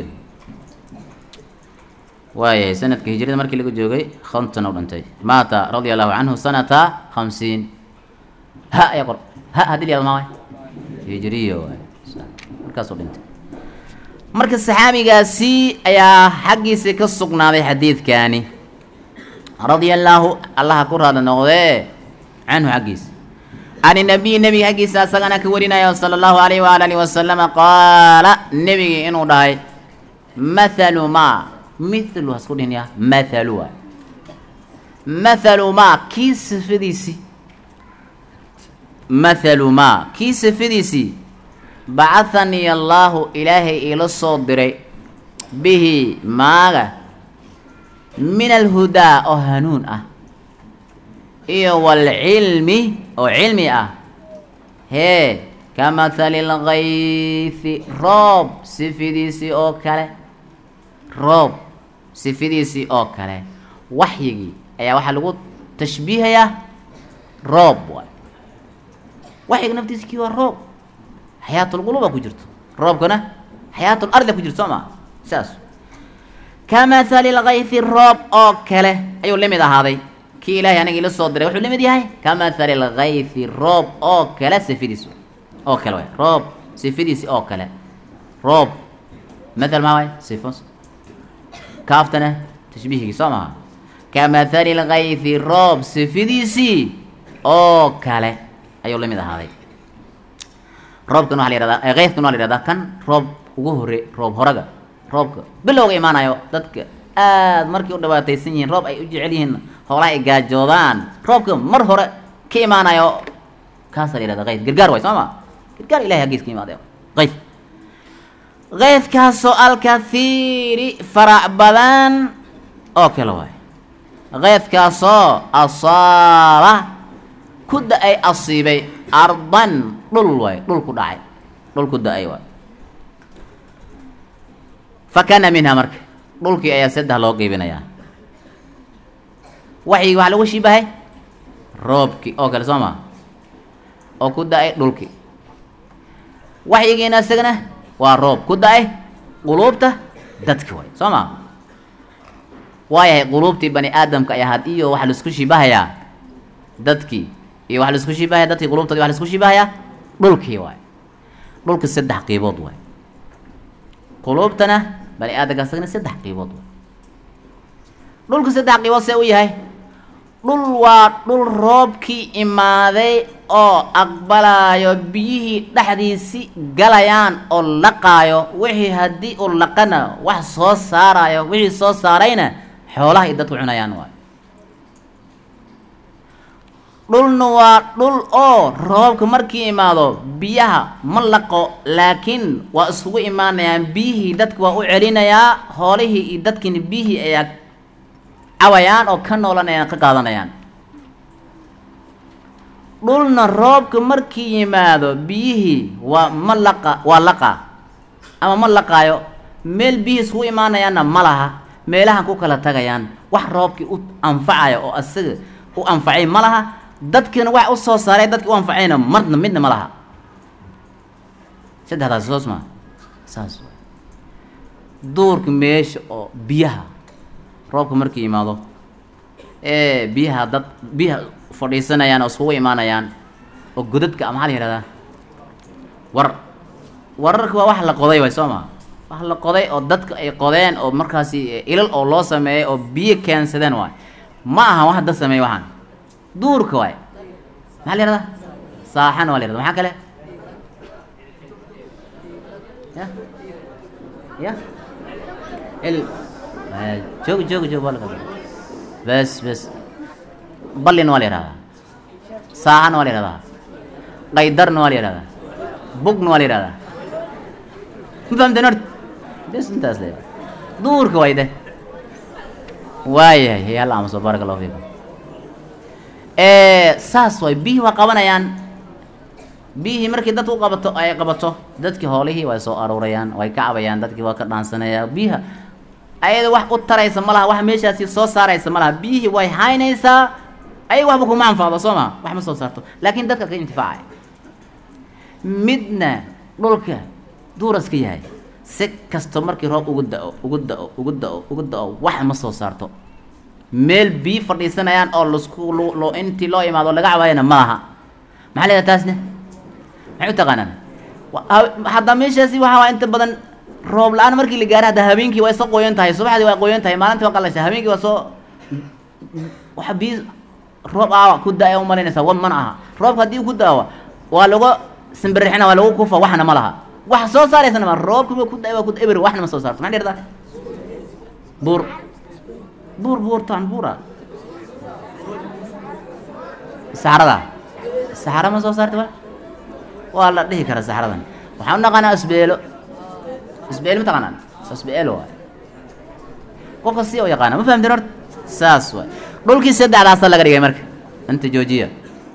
waayahay sanadka hijrada markii lagu joogay konton u dhintay maata radia allahu canhu sanata khamsiin ha ayaa qor ha haddii la maa hijriya waay markaasuu dhintay marka saxaabigaasi ayaa xaggiisii ka sugnaaday xadiidkaani radia allaahu allaha ku raada noqdee canhu xaggiisa can inabiyi nebiga xaggiisa asagana ka warinayo sala allahu alayh waala alihi wasalama qaala nebigii inuu dhahay mathalu ma mithlu hasku dhihin ya mathalu waay mathalu ma kii sifadiisii mathalu ma kii sifadiisii bacahanii allaahu ilaahay iila soo diray bihi maaga min alhudaa oo hanuun ah iyo waalcilmi oo cilmi ah hee ka mathali lgaythi roob sifidiisii oo kale roob sifidiisii oo kale waxyigii ayaa waxaa lagu tashbiihayaa roob waay waxyiga naftiisa kii waa roob xayaatulquluba ku jirto roobkana xayaatul ardi ku jirto soo maa saas ka mathali lgaythi roob oo kale ayuu la mid ahaaday kii ilaahay aniga ila soo diray wuxuu la mid yahay ka mathali lgaythi roob oo kale sifidiis oo kale waay roob sifadiisi oo kale roob mathal maa waay sifo kaaftana tashbiihigii soo maha ka mathali lgaythi roob sifidiisii oo kale ayuu la mid ahaaday roobkan waa la yihahdaa kayfkan waa la yihahdaa kan roob ugu hore roob horaga roobka bilowga imaanayo dadka aad markay u dhibaataysan yihiin roob ay u jecel yihiin hoolaha ay gaajoodaan roobka mar hore ka imaanayo kaasaa la yihahda kayf gargaar waay soo ma gargaar ilahay haggiis ka imaadee kayf kayfkaasoo alkathiiri farac badan oo kale waay kayfkaasoo asaaba ku da-ay asiibay ardan dhul waay dhul ku dhacay dhul ku da-ay waay fa kana minha marka dhulkii ayaa saddex loo qeybinayaa waxyigi waxaa lagu shibahay roobkii oo kale soo maa oo ku da-ay dhulkii waxyigiina isagana waa roob ku da-ay quluubta dadki waay soo maa waayahay quluubtii bani aadamka ay ahaad iyo waxaa laisku shibahayaa dadkii iyo waxaa laisku shibahaya dadkii qulubtoodi waxa laisku shibahayaa dhulkii waay dhulka saddex qiibood waay quluubtana bani aadamka isagana saddex qiibood waay dhulka saddex qiibood see u yahay dhul waa dhul roobkii imaaday oo aqbalaayo biyihii dhexdiisi galayaan oo laqaayo wixii haddii uu laqana wax soo saarayo wixii soo saarayna xoolaha iyo dadku cunayaan waay dhulna waa dhul oo roobka markii imaado biyaha ma laqo laakiin waa isugu imaanayaan biyihii dadka waa u celinayaa hoolihii iyo dadkiina biyihii ayaa cawayaan oo ka noolanayaan ka qaadanayaan dhulna roobka markii yimaado biyihii waa ma laqa waa laqa ama ma laqaayo meel biyihii isugu imaanayaanna ma laha meelahan ku kala tagayaan wax roobkii u anfacaya oo asaga u anfacay ma laha dadkiina wax u soo saaray dadkii u anfacayna marna midna ma laha saddexdaas soos maa saas duurka meesha oo biyaha roobka markii yimaado ee biyaha dad biyaha fadhiisanayaan oo iskugu imaanayaan oo godadka maxaa la yihahdaa war wararka waa wax la qoday waay soo maa wax la qoday oo dadka ay qodeen oo markaasi ilal oo loo sameeyay oo biyo keensadeen waay ma aha wax dad sameeyey waxaan duurka waay maxaa la yihahdaa saaxan waa la yihahda maxaa kale ya ya il joog joog joog waa la bes bes ballin waa la yihahdaa saahana waa la yihahdaa qaydarna waa la yihahdaa bugna waa la yihahdaa ma fahamteen horta bes intaas le duurka wayde waayahay hay halla aamuso baaraka allahu fiikum saas waay biyihii waa qabanayaan biyihii markii dadka u qabato ay qabato dadkii hoolihii way soo aruurayaan way ka cabayaan dadkii waa ka dhaansanayaan biyaha ayada wax u taraysa ma laha wax meeshaasi soo saaraysa ma laha biyihii way haynaysaa ayaga waxba kuma anfacdo soo ma wax ma soo saarto laakiin dadka ka intifaacay midna dhulka duuraska yahay si kasto markii roob ugu da-o ugu da-o ugu da-o ugu da-o wax ma soo saarto meel biyo fadhiisanayaan oo lasku lo intii loo imaado laga cabaayana ma laha maxaa leedaha taasne maxay u taqaanaan hadda meeshaasi waxa waa inta badan roob la-aan markii la gaaro hadda habeenkii waa soo qoyan tahay subaxdii waa qoyan tahay maalintii waa qalasha habeenkii waa soo waxa biyo roob aawa ku da-ay umalaynaysaa wa mana aha roobka haddii ku da-o waa lagu simbirixina waa lagu kufa waxna ma laha wax soo saaraysana ma roobka ku da-ay waa ku eber waxna ma soo saarto maxaa dhirtaa buur buur buurtaan buura saxrada saxra ma soo saarta wa waa la dhihi karaa saxradan waxaan u naqaanaa asbeelo asbeelo ma taqaanaan asbeelo waay qofka si u yaqaana ma fahamteen horta saas waay dhulkii saddexdaasa laga dhigay marka inta joojiya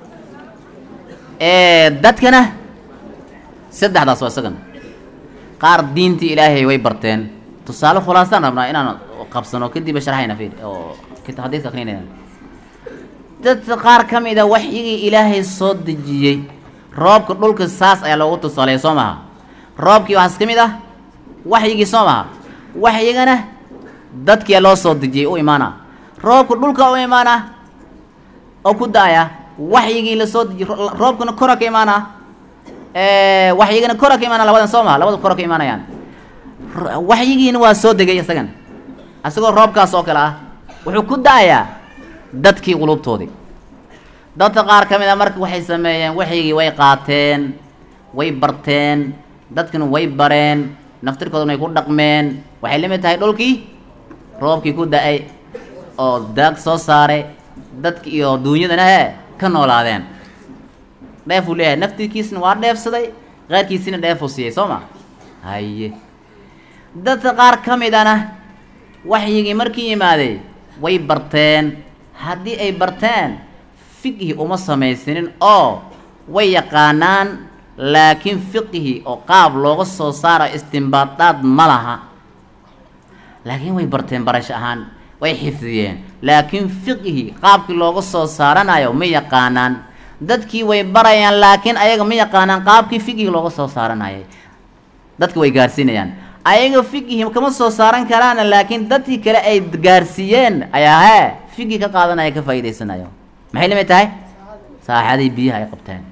dadkana saddexdaas waa isagan qaar diintii ilaahay way barteen tusaale khulaasaan rabnaa inaan qabsano kadib sharxayna fiir oo xadiiska akrinayna dadka qaar ka mid a waxyigii ilaahay soo dejiyey roobka dhulka saas ayaa loogu tusaaleeya soo maha roobkii waxaas ka mid ah waxyigii soo maha waxyigana dadkia loo soo dejiyey u imaana roobka dhulka u imaana oo ku da-aya waxyigii lasoo dejiy roobkana kora ka imaana waxyigana kora ka imaana labadan soo maha labada kora ka imaanayaan waxyigiina waa soo degay isagan isagoo roobkaas oo kale ah wuxuu ku da-ayaa dadkii qulubtoodii dadka qaar ka mid a marka waxay sameeyeen waxyigii way qaateen way barteen dadkina way bareen naftirkoodana way ku dhaqmeen waxay la mid tahay dhulkii roobkii ku da-ay oo daag soo saaray dadki iyo duunyadana he ka noolaadeen dheefuu leeyahay naftirkiisna waa dheefsaday qaarkiisina dheefuu siiyey soo ma haye dadka qaar ka midana waxyigii markii yimaaday way barteen haddii ay barteen fiqhi uma samaysanin oo way yaqaanaan laakiin fiqhi oo qaab looga soo saaro istimbaadaad ma laha laakiin way barteen barasho ahaan way xifdiyeen laakiin fiqhi qaabkii looga soo saaranayo ma yaqaanaan dadkii way barayaan laakiin ayaga ma yaqaanaan qaabkii fiqhi looga soo saaranayay dadka way gaarsiinayaan ayaga fiqhi kama soo saaran karaana laakiin dadkii kale ay gaarsiiyeen ayaa hee fiqhi ka qaadanaya ka faa'iidaysanayo maxay lamid tahay saaxadii biyaha ay qabteen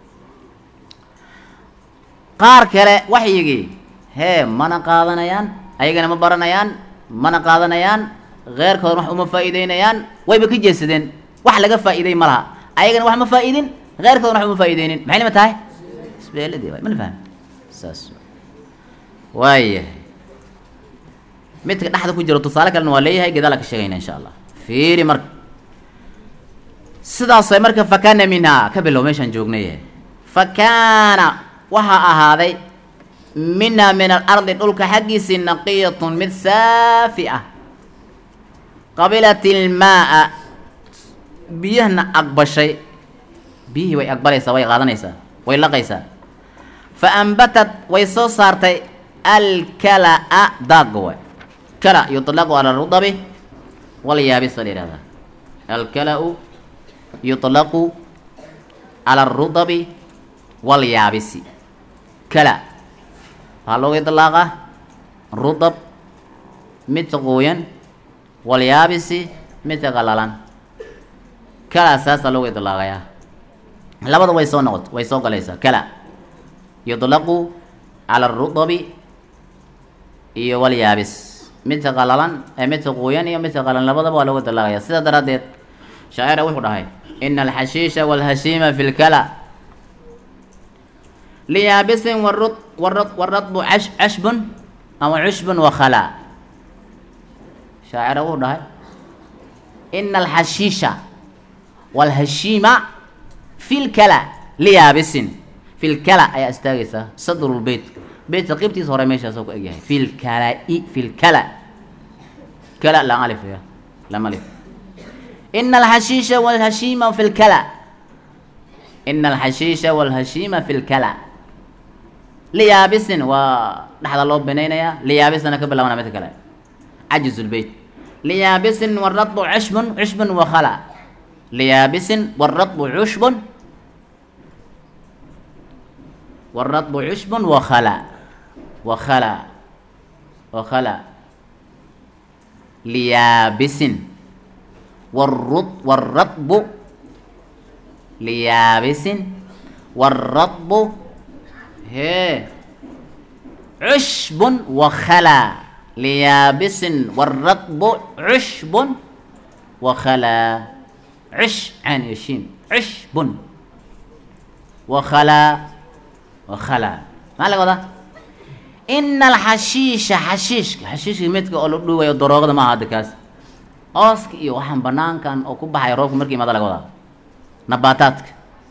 qaar kale waxyigii hee mana qaadanayaan ayagana ma baranayaan mana qaadanayaan keyrkoodana wax uma faa'iideynayaan wayba ka jeesadeen wax laga faa'iiday ma laha ayagana wax ma faa'iidin keyrkoodana wax uma faa'iideynin maxay lamid tahay isbeeladii waay mana faham saas waayahay midka dhexda ku jiro tusaale kalena waa leeyahay gadaala ka sheegayna insha allah fiiri marka sidaasay marka fakana minhaa ka bilow meeshaan joognay fakaana waxaa ahaaday minhaa min alardi dhulka xaggiisii naqiyatun mid saafi ah qabilat ilmaaa biyahna aqbashay biyihii way aqbalaysaa way qaadanaysaa way laqaysaa fa ambatat way soo saartay alkalaa daaga waay kala yuطlaqu cala rudabi walyaabisa la yihahdaa alkala-u yuطlaqu cala arudabi walyaabisi kala waxaa looga iطlaaqa rudab midka qooyan walyaabisi midka qalalan kala saasaa looga iطlaaqayaa labada way soo noqot way soo galaysaa kala yuطlaqu cala arudabi iyo walyaabis midka qalalan ee midka quuyan iyo midka qalan labadaba waa looga dalaaqaya sidaa daraaddeed shaacira wuxuu dhahay ina alxashiisha walhashiima fi lkala liyaabisin warud warad waradbu cash cashbun ama cushbun wakhala shaacira wuxuu dhahay ina alxashiisha walhashiima fi lkala liyaabisin fi lkala ayaa istaagaysaa sadrulbeyt beytka qibtiisa hore meeshaasoo ku egyahay fi lkalai fi lkala kala la alif ya lama alif ina alxashiisha walhashiima fi lkala ina alxashiisha walhashiima fi lkala liyaabisin waa dhexda loo binaynayaa liyaabisana ka bilaabana midka kale cajiz lbeyt liyaabisin waradbu cushbun cushbun wakhala liyaabisin waradbu cushbun waradbu cushbun wakhala wakhala wakhala liyaabisin warud waradbu liyaabisin waradbu hee cushbun wakhala liyaabisin waradbu cushbun wakhala cush caan iyo shiin cushbun wakhala wakhala maxaa laga wadaa ina alxashiisha xashiishka xashiishka midka oo la dhuugayo daroogada maaha hadda kaas ooska iyo waxaan banaankan oo ku baxaya roobka markii imada laga wadaa nabaataadka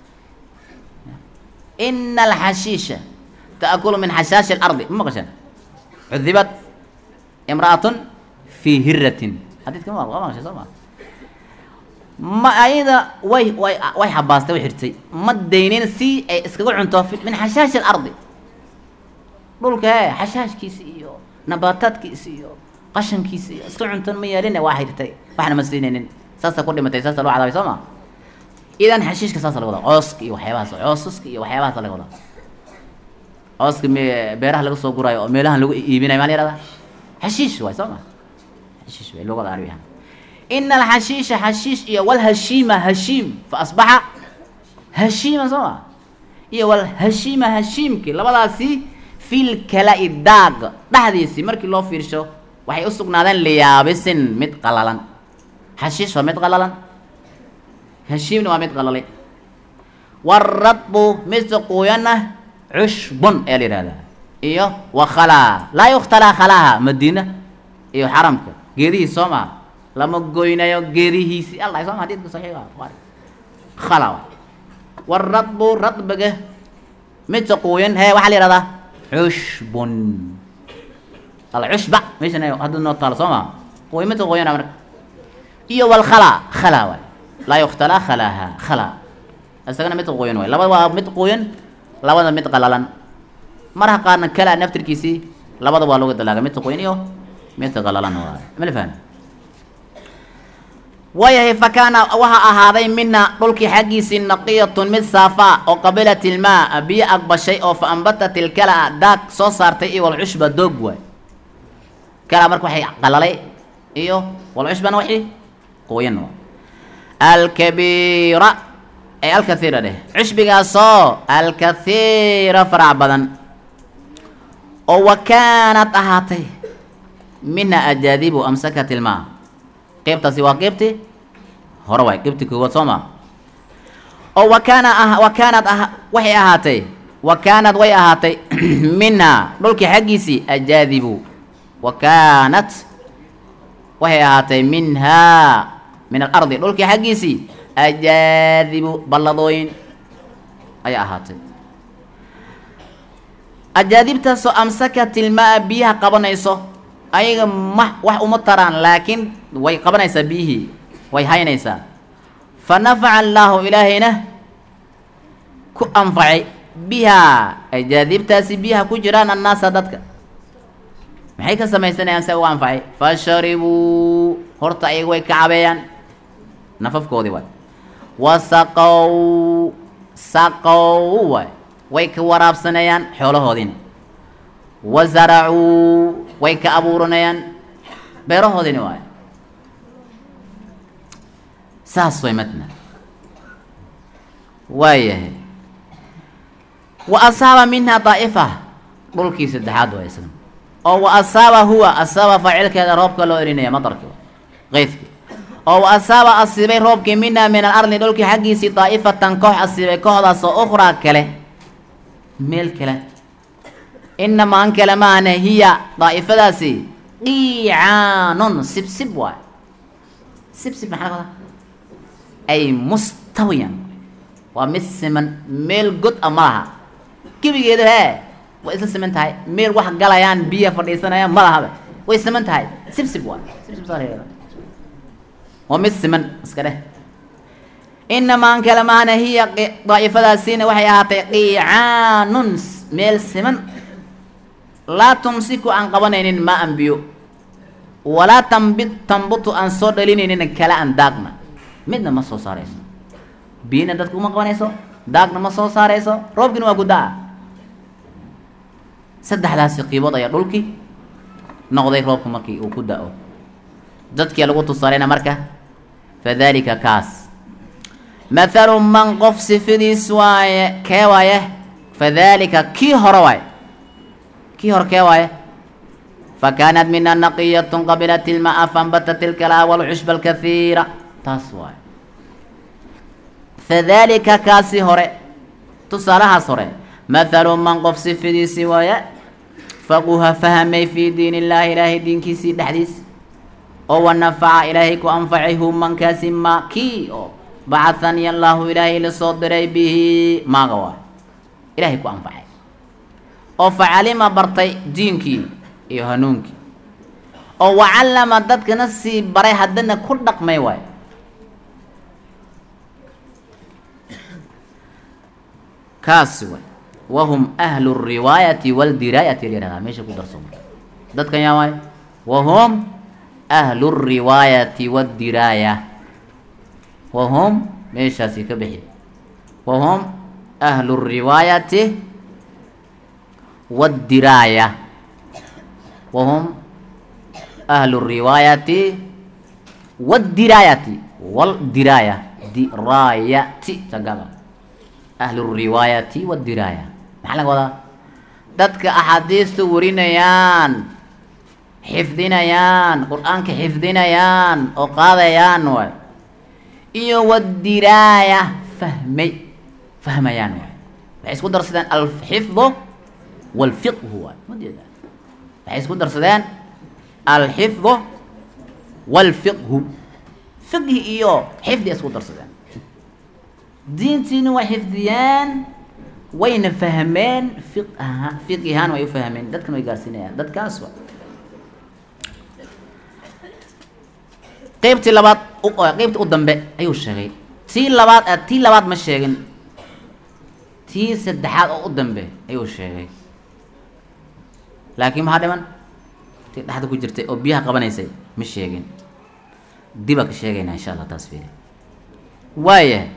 ina alxashiisha taakulu min xashaashi اlardi ma maqashaan cudibat imra'atun fii hiratin xadiidka ma waa maqashay soo ma ma ayada way way way xabaastay way xirtay ma daynin si ay iskaga cunto min xashaashi اlardi dhulka he xashaashkiisa iyo nabaataadkiisa iyo qashankiisa iyo iska cunton ma yeelin waa xirtay waxna ma siinaynin saasa ku dhimatay saasa loo cadaabay soo ma idan xashiishka saasa laga wadaa cooska iyo waxyaabahaas coosaska iyo waxyaabahaas laga wadaa cooska me beeraha laga soo guraayo oo meelahan lagu iibinayo maa la yihahdaa xashiish waay soo ma xashiish waay luqada carabiyaha ina alxashiisha xashiish iyo walhashiima hashiim fa asbaxa hashiima soo ma iyo walhashiima hashiimki labadaasi fil kala-i daag dhexdiisii markii loo fiirsho waxay u sugnaadeen liyaabisin mid qalalan xashiish waa mid qalalan hashiimna waa mid qalalay waradbu midka quuyanna cushbun ayaa la yihahdaa iyo wakhalaa laa yukhtalaa khalaha madiina iyo xaramka geedihiis soo maha lama goynayo geedihiisi alla soo ma hadidka saxiixa buhaari khala waradbu radbiga midka quuyan hee waxaa la yihahdaa cushbun alla cushba meeshan hadduu noo taalo soo maa quuy midka quuyana marka iyo walkhala khala waay laa yukhtalaa khalaha khala isagana mid quuyan waay labada waa mid quuyan labada mid qalalan marha qaarna kala naftirkiisii labada waa looga dalaaga midka qoyn iyo midka qalalan waay ma la fahmi waayahay fa kaana waxaa ahaaday mina dhulkii xaggiisii naqiyatun mid saafaa oo qabilat ilmaa biyo aqbashay oo fa ambatat ilkala daag soo saartay iyo walcushba doog waay kala marka waxay qalalay iyo walcushbana waxii qoyan waay alkabiira ay alkathiira dheh cushbigaasoo alkathiira farac badan oo wa kaanad ahaatay mina ajaadibu amsakat ilmaa qeybtaasi waa qeybtii hore waay qeybtii koowaad soo maa oo wa kaana ah wa kaanad ah waxay ahaatay wa kaanad way ahaatay minhaa dhulkii xaggiisii ajaadibu wa kaanat waxay ahaatay minhaa min alardi dhulkii xaggiisii ajaadibu balladooyin ayaa ahaatay ajaadibtaasoo amsakat ilmaa biyaha qabanayso ayaga ma wax uma taraan laakiin way qabanaysaa biyihii way haynaysaa fa nafaca allaahu ilaahayna ku anfacay bihaa ajaadibtaasi biyaha ku jiraan annaasa dadka maxay ka samaysanayaan se ugu anfacay fa sharibuu horta ayaga way ka cabeeyaan nafafkoodii waay wa saqow saqow waay way ka waraabsanayaan xoolahoodiina wa zaracuu way ka abuuranayaan beerahoodiina waay saas way matna waayahay wa asaaba minhaa daa'ifa dhulkii saddexaad waa isna oo wa asaaba huwa asaaba faacilkeeda roobka loo elinaya madarki qeydki oo wa asaaba asiibay roobkii minhaa min alardi dhulkii xaggiisii daa'ifatan koox asiibay kooxdaasoo ukhraa kale meel kale inamaa an kale maahne hiya daa'ifadaasi qiicaanun sibsib waay sibsib maxaa laga wadaa ay mustawiyan waa mid siman meel god a ma laha gebigeedu hee way isla siman tahay meel wax galayaan biya fadhiisanayaan ma lahaba way siman tahay sibsib waa sibsib saa la yihahda waa mid siman iska dheh inamaan kale maana hiya daa'ifadaasiina waxay ahaatay qiicaanun meel siman laa tumsiku aan qabanaynin maa an biyo walaa tambit tambutu aan soo dhalinaynin kala an daagna midna ma soo saarayso biyina dadka uma qabanayso daagna ma soo saarayso roobkina waa gudda-a saddexdaasi qiibood ayaa dhulkii noqday roobka markii uu ku da-o dadkii lagu tusaalayna marka fadalika kaas mathalu man qof sifadiis waaye kee waaye fadalika kii hore waaye kii hore kee waaye fakaanat mina naqiyatun qabilat ilmaa faanbatat ilkalaa walcushba alkathiira taas waaye fadalika kaasi hore tusaalahaas hore mathalu man qof sifadiisii waaye faquha fahamay fii diin illaahi ilaahay diinkiisii dhexdiis oo wanafaca ilaahay ku anfacay hu mankaasi ma kii oo bacahani allaahu ilaahay la soo diray bihi maaga waay ilaahay ku anfacay oo facalima bartay diinkii iyo hanuunkii oo wacallama dadkana sii baray haddana ku dhaqmay waay kaasi waay wahum ahlu riwaayati waldiraayati layihahdaa meesha ku darsoma dadkan yaa waay wahum ahlu riwaayati waddiraaya wahum meeshaasi ka bixi wahum ahlu riwaayati waddiraaya wahum ahlu riwaayati waddiraayati waldiraaya diraayati sagaba ahlu riwaayati waddiraaya maxaa laga wadaa dadka axaadiista warinayaan xifdinayaan qur-aanka xifdinayaan oo qaadayaan waay iyo waddiraaya fahmay fahmayaan waay waxay isku darsadeen alxifdu walfiqhu waay majeeda waxay isku darsadeen alxifdu walfiqhu fiqhi iyo xifdi isku darsadeen diintiina way xifdiyeen wayna fahmeen fiq ahaa fiqi ahaan way u fahmeen dadkana way gaarsiinayaan dadkaas wa qeybtii labaad qeybtii u dambe ayuu sheegay tii labaad tii labaad ma sheegin tii saddexaad oo u dambe ayuu sheegay laakiin maxaa dhiman tii dhexda ku jirtay oo biyaha qabanaysay ma sheegin diba ka sheegaynaa insha allah taas fiiri waayahay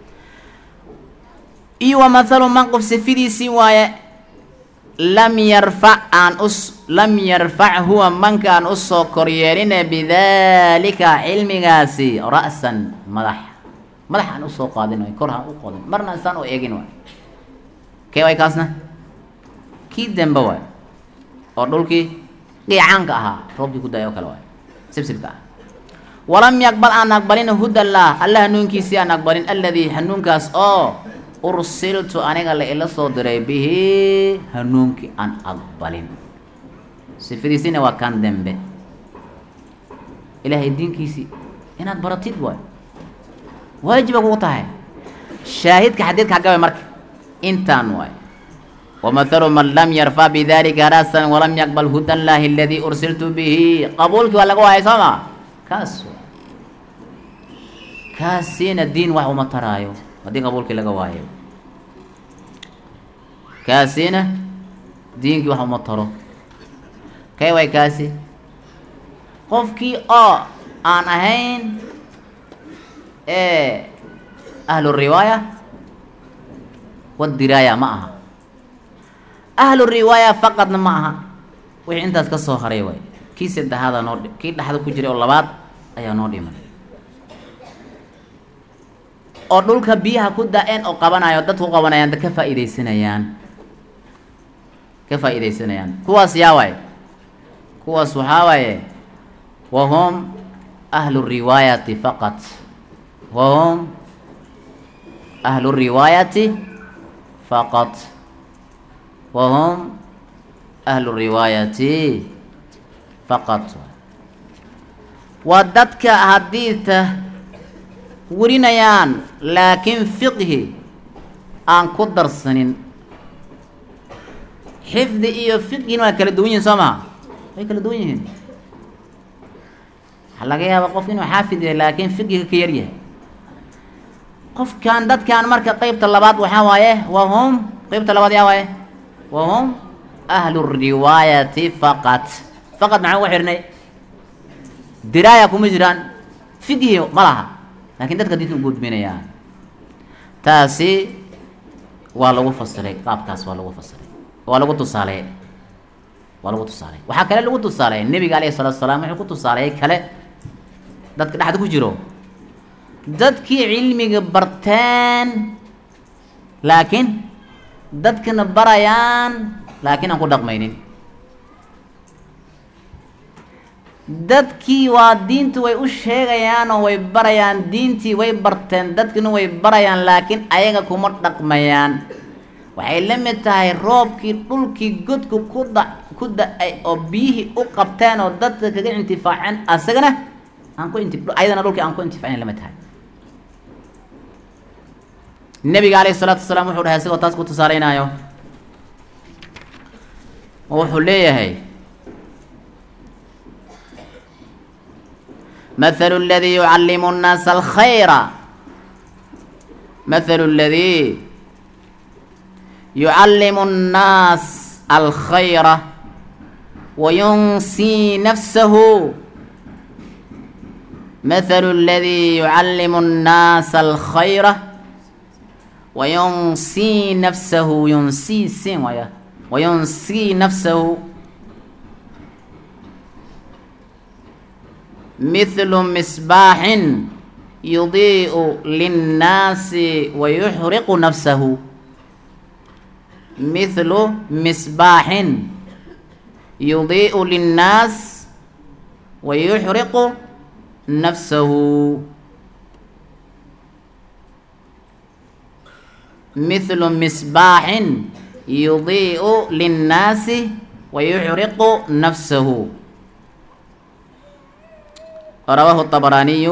iyo wa mathalu man qof sifidiisii waaye lam yarfac aan us lam yarfac huwa manka aan usoo koryeeline bidalika cilmigaasi ra'san madax madax aan usoo qaadin way kor aan u qodin marna isaan u eegin waay kee way kaasna kii dembe waay oo dhulkii qiicaanka ahaa roobkii ku daay oo kale waay sibsibka ah walam yaqbal aan aqbalin hudallah alla hanuunkiisii aan aqbalin alladii hanuunkaas oo ursiltu aniga la ila soo diray bihi hanuunkii aan aqbalin sifadiisina waa kan dembe ilaahay diinkiisii inaad baratid waay waajiba kugu tahay shaahidka xadiidka hagabe marka intaan waay ومثل من لم يرفع بذلك رأسا ولم يقبل هدى الله الذي أرسلت به قبولك ولا قوة سما كاس كاسين الدين وحو ما ترايو ودي قبولك لغا وايو كاسين دينك وحو ما ترو كاي واي كاسي قفكي اه aan ahayn ee ahlu riwaaya wadiraaya ma aha ahlu riwaaya faqadna ma aha wixii intaas ka soo haray waay kii saddexaada noo dhi kii dhexda ku jiray oo labaad ayaa noo dhiman oo dhulka biyaha ku da-een oo qabanayo dadku qabanayaan dad ka faa'iidaysanayaan ka faa'iidaysanayaan kuwaas yaa waay kuwaas waxaa waaye wahum ahlu riwaayati faqat wahum ahlu riwaayati faqat wahum ahlu riwaayati faqat waa dadka hadiidta warinayaan laakiin fiqhi aan ku darsanin xifdi iyo fiqhina waa kala duwan yihin soo maha way kala duwan yihiin waxaa laga yaaba qof inuu xaafid yahay laakiin fiqhiga ka yar yahay qofkan dadkan marka qeybta labaad waxaa waaye waa hum qeybta labaad yaa waaye waa hum ahlu riwaayati faqat faqad maxaan uga xirnay diraaya kuma jiraan fiqhi ma laha laakiin dadka diinta u gudbinayaan taasi waa lagu fasiray qaabkaas waa lagu fasiray waa lagu tusaaleey waa lagu tusaaleey waxaa kale lagu tusaaleey nebiga alayhi salatu salaam wuxuu ku tusaaleeyay kale dadka dhexda ku jiro dadkii cilmiga barteen laakiin dadkana barayaan laakiin aan ku dhaqmaynin dadkii waa diintu way u sheegayaan oo way barayaan diintii way barteen dadkina way barayaan laakiin ayaga kuma dhaqmayaan waxay la mid tahay roobkii dhulkii godku ku da ku da-ay oo biyihii u qabteen oo dadka kaga intifaaceen asagana aan ku inti ayadana dhulkii aan ku intifaacin la mid tahay nebiga alayhi salaatu wasalaam wuxuu dhahay isagoo taas ku tusaaleynaayo oo wuxuu leeyahay مثل الذي يعلم الناس الخير مثل الذي يعلم الناس الخير وينسي نفسه مثل الذي يعلم الناس الخير وينسي نفسه ينسي سين وينسي نفسه مثل مصباح يضيء للناس ويحرق نفسه مثل مصباح يضيء للناس ويحرق نفسه مثل مصباح يضيء للناس ويحرق نفسه رواه الطبراني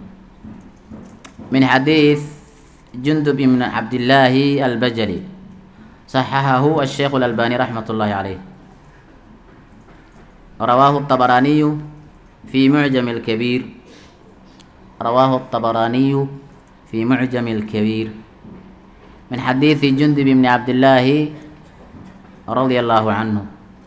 من حديث جندب بن عبد الله البجلي صححه الشيخ الألباني رحمة الله عليه رواه الطبراني في معجم الكبير رواه الطبراني في معجم الكبير من حديث جندب بن عبد الله رضي الله عنه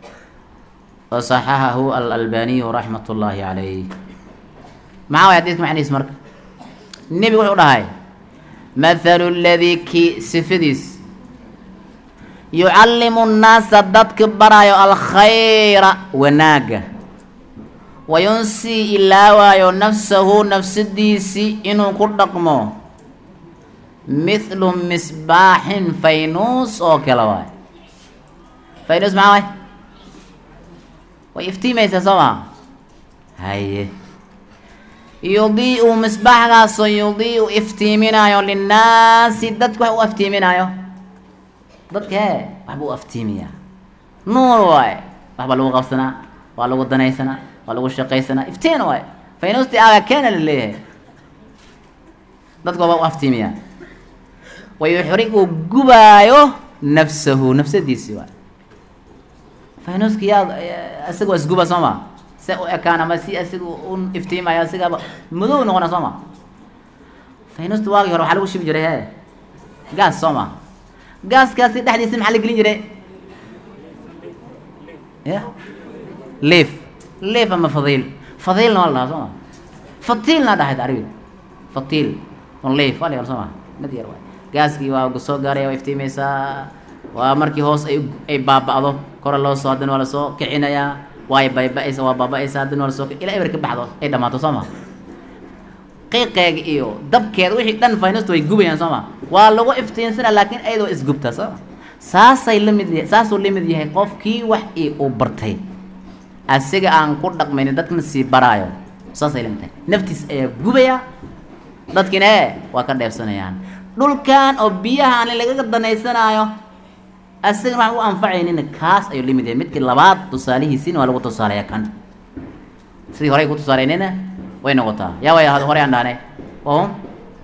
وصححه الألباني رحمة الله عليه maxaa way xadiidka macnihiis marka nebigu wuxuu dhahay mathalu ladii kii sifadiis yucallimu nnaasa dadka baraayo alkhayra wanaagga wayunsii ilaawaayo nafsahu nafsadiisii inuu ku dhaqmo mithlu misbaaxin faynuus oo kale waay faynuus maxaa waay way iftiimaysaa soo maha haye yudii'u misbaaxgaasoo yudii'u iftiiminaayo linnaasi dadka wax u aftiiminaayo dadka hee waxbuu u aftiimiyaa nuur waaye waxbaa lagu qabsanaa waa lagu danaysanaa waa lagu shaqaysanaa iftiin waaye faynuusti aaga keena la leeyahay dadka waabaa u aftiimiyaa wayuxrigu gubaayo nafsahu nafsadiisi waay faynuuski yaa isaga waa isguba soo ma se u ekaan ama si asiga u iftiimayo asigaba madow noqona soo ma faynuusta waagii hore waxaa lagu shibi jiray he gaas soo ma gaaskaasi dhexdiisa maxaa la gelin jiray ya liif liif ama fadiil fadiilna waa la dhahaa soo ma fatiilna dhahayd arabiga fatiil on liif waa la yar soo ma mid yar waay gaaskii waa soo gaaraya waa iftiimaysaa waa markii hoos ay ay baaba'do kore loo soo haddana waa lasoo kicinayaa waay bayba-aysa waa baaba-aysa haddana waa lasoo ilaa eber ka baxdo ay dhamaato soo ma qiiqeega iyo dabkeeda wixii dhan faynusta way gubayaan soo ma waa lagu iftiinsanaa laakiin ayada waa isgubtaa soo ma saasay la mid yahay saasuu la mid yahay qofkii wax i uu bartay asiga aan ku dhaqmaynin dadkana sii baraayo saasay la mid tahay naftiis ayaa gubaya dadkiina ee waa ka dheefsanayaan dhulkan oo biyaha aan lagaga danaysanaayo asagana waxaan u anfacaynina kaas ayuu la mid yahay midkii labaad tusaalihiisina waa lagu tusaaleeya kan sidii horey ku tusaaleynayna way noqotaa yaa way horey aan dhahnay wahum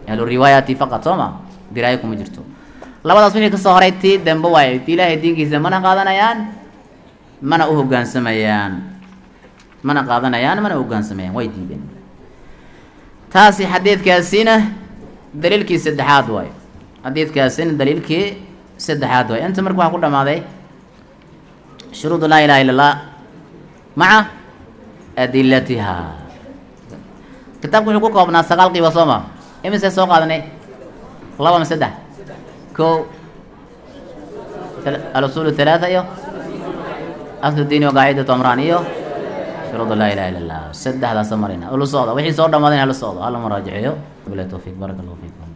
ahlu riwaayati faqad soo ma diraayo kuma jirto labadaas wixii kasoo horay tii dambe waaye ilaahay diinkiisa mana qaadanayaan mana u hoggaansamayaan mana qaadanayaan mana u hoggaansamayaan way diideen taasi xadiidkaasina daliilkii saddexaad waaye xadiidkaasina daliilkii saddexaad waaye inta marka waxaa ku dhamaaday shuruudu laa ilaha illa allah maca adilatiha kitaabku wuxuu ku koobnaa sagaal qiiba soo ma imise soo qaadanay laba ma saddex ko alusul halaatha iyo aslu diini waqaacidatu amraan iyo shuruudu laa ilaha illa allah saddexdaasa marina ula socda wixii soo dhamaaday in hala socdo hala maraajiceeyo bilahi tawfiiq baraka allahu fiikum